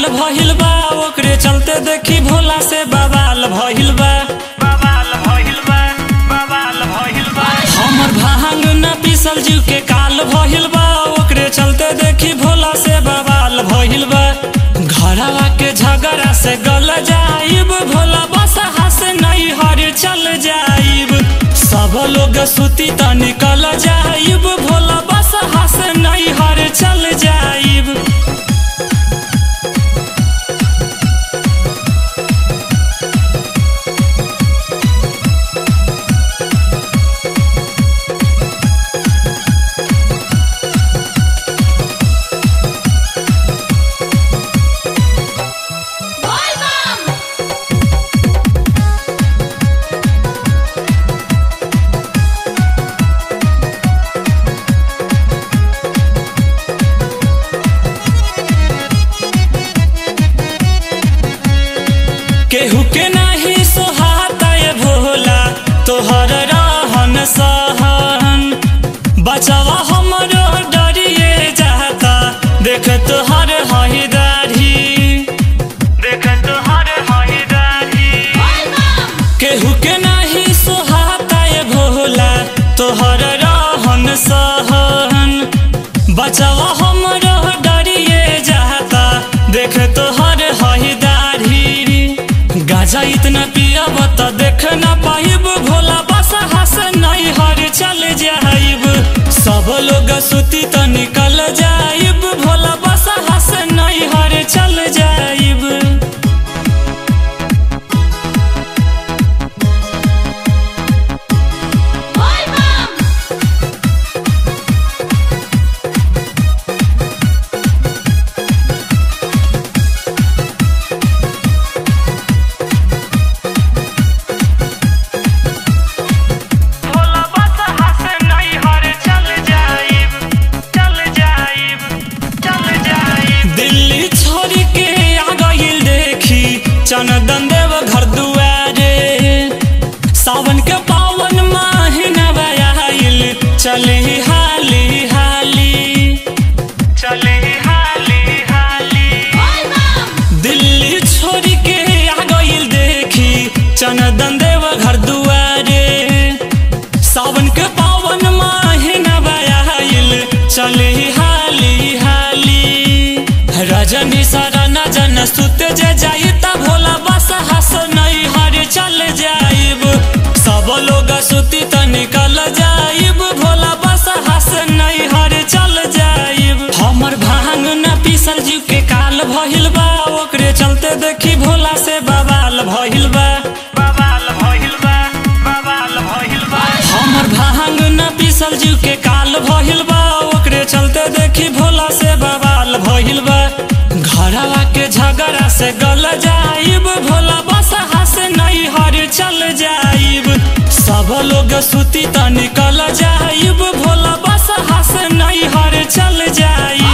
काल भइल बा ओकरे चलते देखी भोला से बवाल भइल बा बवाल भइल बा बवाल भइल बा हमर भांग न पीसल जीव के काल भइल बा ओकरे चलते देखी भोला से बवाल भइल बा घरवा के झगड़ा से गल जाइब भोला बस हंस नहीं हर चल जाइब सब लोग सुती त निकल जाइब भोला बस हंस नहीं हर चल जाइब केहू के नाही सोहाता ये भोला तोहर रहन सहन बचवा हमरो डरिए जाता देख तोहर हई दाढ़ी देख तोहर हई दाढ़ी केहू के नाही सोहाता ये भोला तोहर रहन सहन बचवा हमरो डरिए जाता देख तोहर हई दाढ़ी गाजा इतना पियब त देख न पाइब भोला बस हंस नहीं हर चल जाइब सब लोग सुती त निकल जाइब भोला बस हंस नहीं हर चल जाइब भोला बस हंस नहीं हर चल जाइब चल जाइब चल जाइब दिल्ली छोड़ के आ गइल देखी चनदन देव घर दुआरे सावन के पावन महीना आइल चली हाली हाली चली हाली हाली दिल्ली छोड़ के आ गइल देखी चनदन देव घर दुआरे सावन के पावन महीना आइल चली हाली हाली रजनी शरण जन सुत जे जाई त भोला बस हंस नहीं हर चल जाइब सब लोग सुती त निकल जाइब भोला बस हंस नहीं हर चल जाइब हमर भांग न पीसल जीव के काल भइल बा ओकरे चलते देखी भोला से बवाल भइल बा बवाल भइल बा बवाल भइल बा हमर भांग न पीसल जीव के काल भइल बा ओकरे चलते देखी भोला से बवाल भइल बा घरवा के झगड़ा से गल जाइब भोला बस हंस नहीं हर चल जाइब सब लोग सुती त निकल जाइब भोला बस हंस नहीं हर चल जाइब